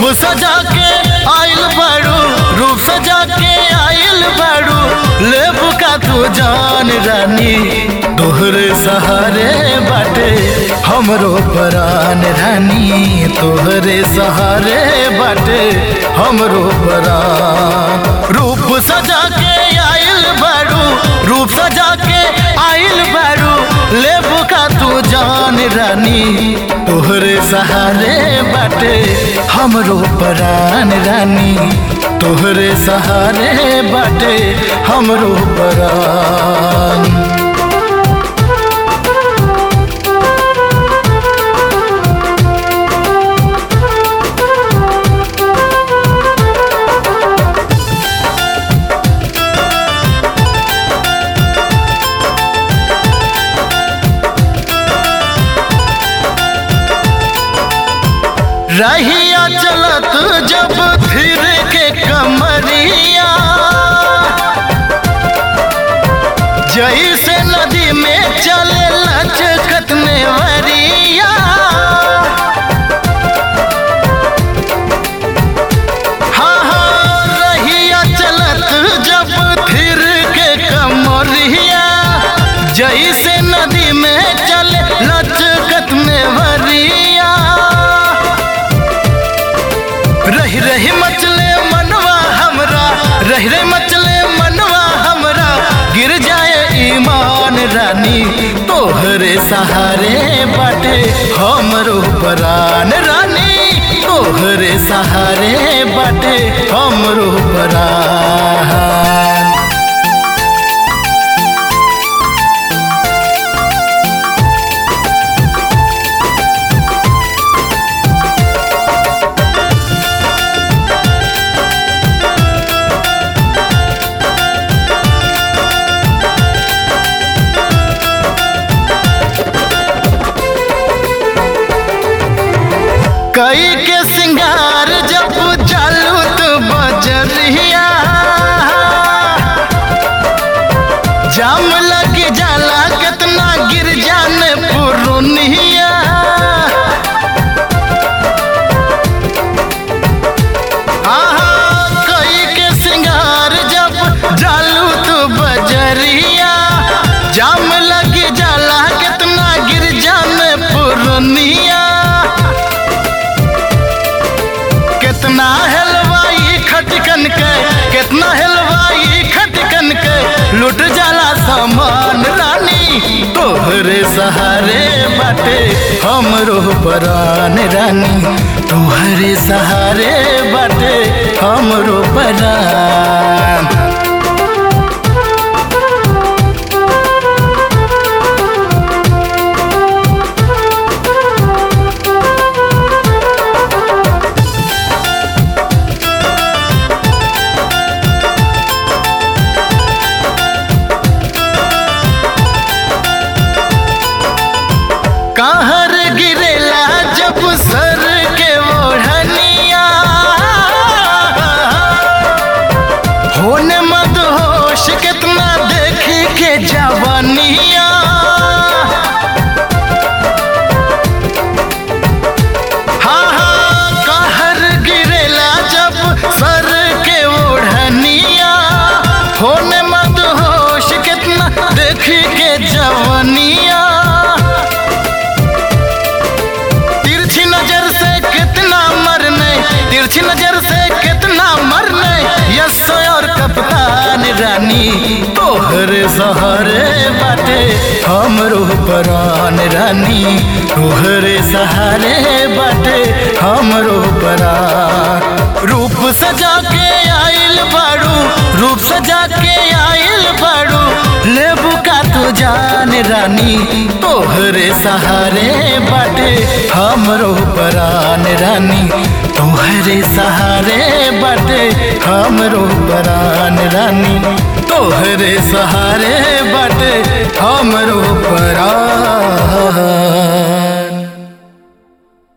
सजा के आइल बाड़ू रूप सजा के आइल बाड़ू लेबू का तू जान रानी तोहरे सहारे बाटे हमरो परान रानी तोहरे सहारे बाटे हमरो परान रूप सजा के आइल बाड़ू रूप सजा के आइल बाड़ू लेबू का तू जान रानी तोहरे सहारे बाटे हमरो परान रानी तोहरे सहारे बाटे हमरो परान रहिया चलत जब फिर के कमरिया जैसे नदी में चले लचकत में वरिया हाँ हाँ रहिया चलत जब फिर के कमरिया जैसे नदी में चले लचकत में वरिया रही रही मचले मनवा हमरा रही रही मचले मनवा हमरा गिर जाए ईमान रानी तोहरे सहारे बाटे हमरो परान रानी तोहरे सहारे बाटे हमरो परान कई के सिंगार जब चालू तो बजरिया जाम लग जाला कितना गिर जाने पुरुनिया आहा, कई के सिंगार जब चालू तो बजरिया जाम लग जाला कितना गिर जाने पुरुनिया कितना हलवाई खटकन के कितना हलवाई खटकन के लुट जाला सामान रानी तोहरे सहारे बाटे हमरो परान रानी तोहरे सहारे बाटे हमरो परान कहर गिरेला जब सर के ओढ़निया होने मत होश कितना देखी के जवानिया हाँ हाँ कहर गिरेला जब सर के ओढ़निया होने मत होश कितना देखी के जवानिया तिरछी नजर से कितना मरने तिरछी नजर से कितना मरने यस और कप्तान रानी तोहरे सहारे बाटे हमरो परान रानी तोहरे सहारे बाटे हमरो परान रूप सजा के आइल बाड़ू रूप सजा के आइल बाड़ू लेबू का तू जान रानी तोहरे सहारे बाटे हमरो परान रानी तोहरे सहारे बाटे हमरो परान रानी तोहरे सहारे बाटे हमरो परान